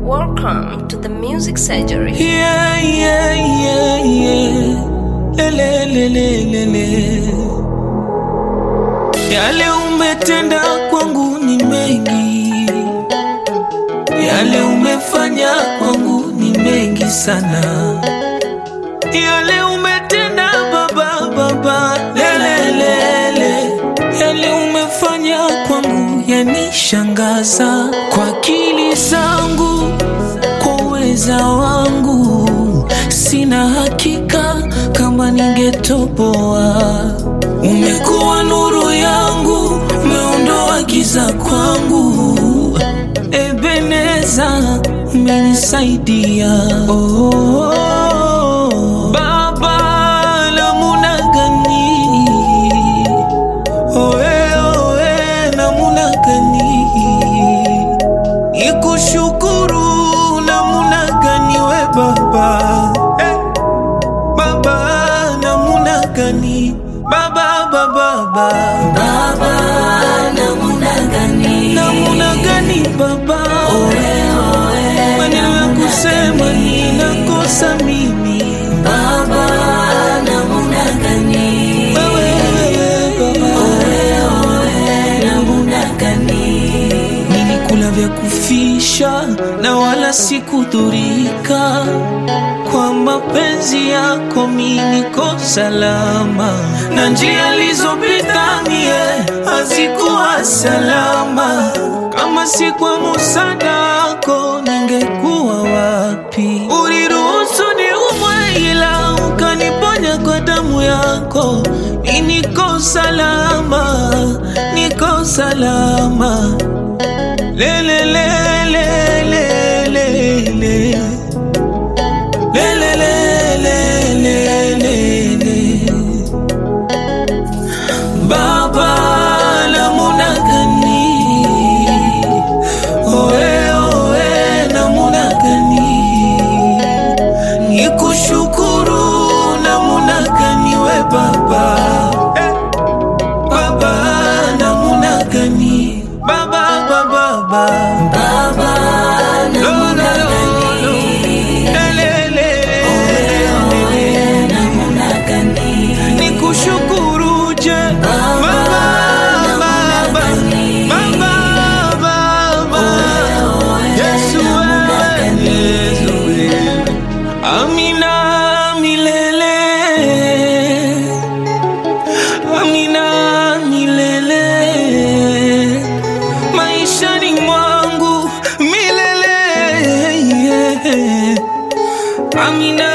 Welcome to the Music Surgery. Yeah, yeah, yeah, yeah. Lele, lele, lele. Yale umetenda kwangu ni mengi, yale umefanya kwangu ni mengi sana, yale umetenda baba, baba, lele, lele. Yale umefanya kwangu yanishangaza kwa akili zangu kwa uweza wangu sina hakika kama ningetoboa. Umekuwa nuru yangu, umeondoa giza kwangu. Ebeneza, umenisaidia oh, Baba, namuna gani oe, oe, namuna gani ikushukuru namuna gani we baba eh, baba namuna gani baba baba baba namuna gani namuna gani baba maneno ya kusema ninakosa mimi baba namuna gani wewe baba namuna gani nilikula vya kufisha na wala sikudhurika kwa mapenzi yako mi niko salama na njia alizopita mie hazikuwa salama kama si kwa musada wako ningekuwa wapi uliruhusu niumwe ila ukaniponya kwa damu yako mi niko salama niko salama le le le le le le le le le le le le le le Baba namuna gani oe oe namuna gani nikushukuru namuna gani we baba eh. Baba namuna gani Baba baba baba Baba namuna gani Lele namuna gani Nikushukuru je Baba baba Baba baba Yesu wewe Yesu wewe Amina milele Amina milele maishani mwangu milele yeah. Amina